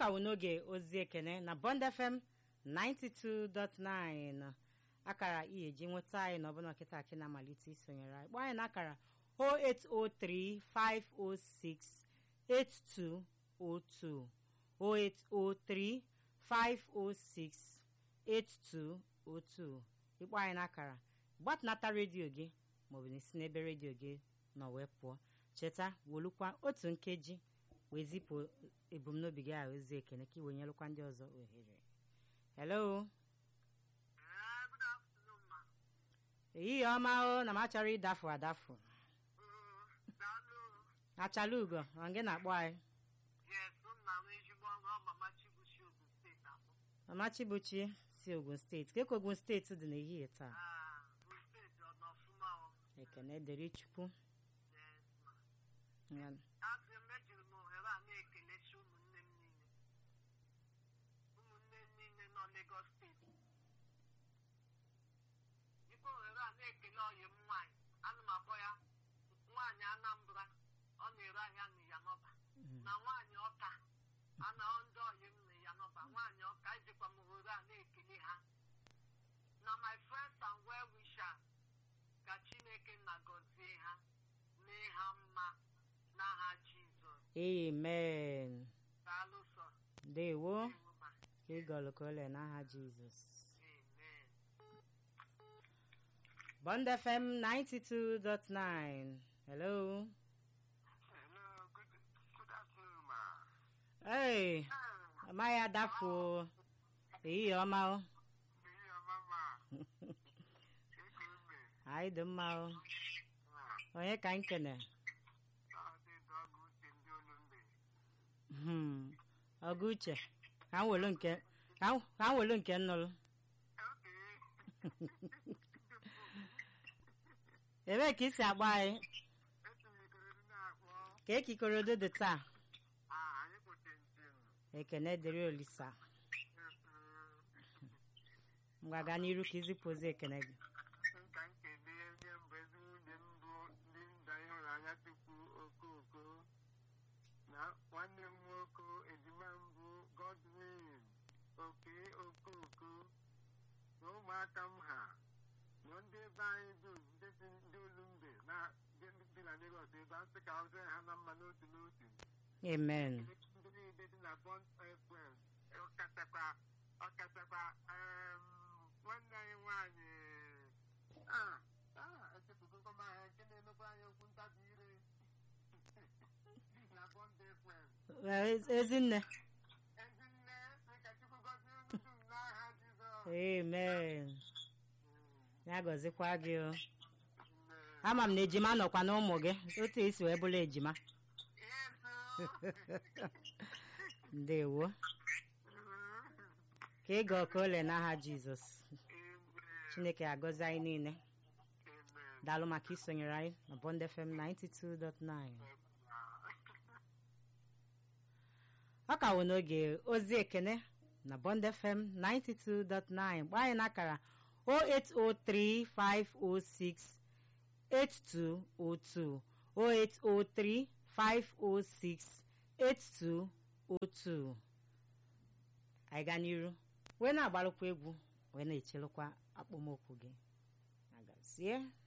ka wụ n'oge ozi ekene na Bond FM 92.9 akara ihe eji nweta anyị na ọbụna nkịta akị na-amalite isonyere anyị kpọọ anyị na akara 0803 506 8202 0803 506 8202 ịkpọ anyị n'akara gbatịnata redio gị maọbụ na isi n'ebe redio gị nọ wee pụọ cheta wolukwa otu nkeji wee zipụ ebumnobi gị ahụ ozi ekene ka iwe nyelụkwa ndị ọzọ ohere hello Eh, good afternoon, ma. ehihie ọma o na m achọrọ ịdafu adafu Uh, daalụ. achala ugo ọ gị na-akpọ anyị Yes, nna m ezigbo ọrụ mama Chibuchi Ogun steeti abụ. mama chibuchi si ogun steeti ka ka ogun steeti dị n'ehihie taa Ah, Ogun steeti ọ nọ ọfụma o? ekene dịrị chukwu Yes, ma. Ya. Asị m ejiri m ohere a na-ekelesi ụmụnne m niile. Ụmụnne m niile nọ Lagos steeti. Jikwa ohere a na-ekele ọyị m nwaanyị. Ana m akpọ ya nwaanyị Anambra. Ọ na-ere ahịa n'Iyanọba. Mm. na nwaanyị ọka ana ndị ọyị m na ya nọba nwaanyị ọka ejikwa m ohere a na-ekele ha na my friends and well wishers ka chineke na gọzie ha mee ha mma n'aha jizọs amen daalụ sọ dewo Ewu ma. ka ịgọlụ ka ole n'aha jizọs amen Bond FM 92.9 hello hello good, good afternoon ma Hey, amaghị adafu o. ehihie ọma o ihe ọma ma ego mbe anyị dị mma o onye ka anyị kene ọdị ọgụ uche ndị olu mbe Hmm, ọgụ uche ka m welu nke ka m ka m welu nke nnụrụ okay ebee ka isi agba anyị etinyegoro ndị na-akpọ ka ekikorodo dị taa ah anyị kpote njem ekene dịrị olisa ngwa gaa n'iru ka izipụ ozi ekene gị nka nkele onye mbụ ezi nwunye mbụ ndị nda ịhụnanya tupu okooko na nwanne m nwoke ejima mbụ godwin oke okooko na ụmụaka m ha na ndị ebe anyị dum ndị si ndị olumbe na ndị bi na Lagos ebe a sị ka ọ dịrị ha na mma n'otu n'otu amen ndị niile dị na bond fm ọkachakwa ọkachakwa em, nwanne anyị nwanyị ah, ah, echefugo m aha nke na-emekwa anyị okwu ntabi ire na bond fm Ee, ezi- ezinne ezinne sị ka chukwu gọzie unu dum n'aha jizọs amen ya gọzikwa gị o Nne, ama m na ejima nọkwa na ụmụ gị otu esi wee bụrụ ejima yes, ndewo ka ịga ọka ole n'aha jizọs Amen. chineke agọzi anyị niile Amen. daalụ maka isonyere anyị na bond fm 92.9 ọ ka wụ n'oge ozi ekene na bond fm 92.9 gbaa anyị n'akara 0803506 8202 0803 506 8202 anyị gaa n'iru wee na-agbalụkwa egwu wee na-echelụkwa akpọmokwu gị agazie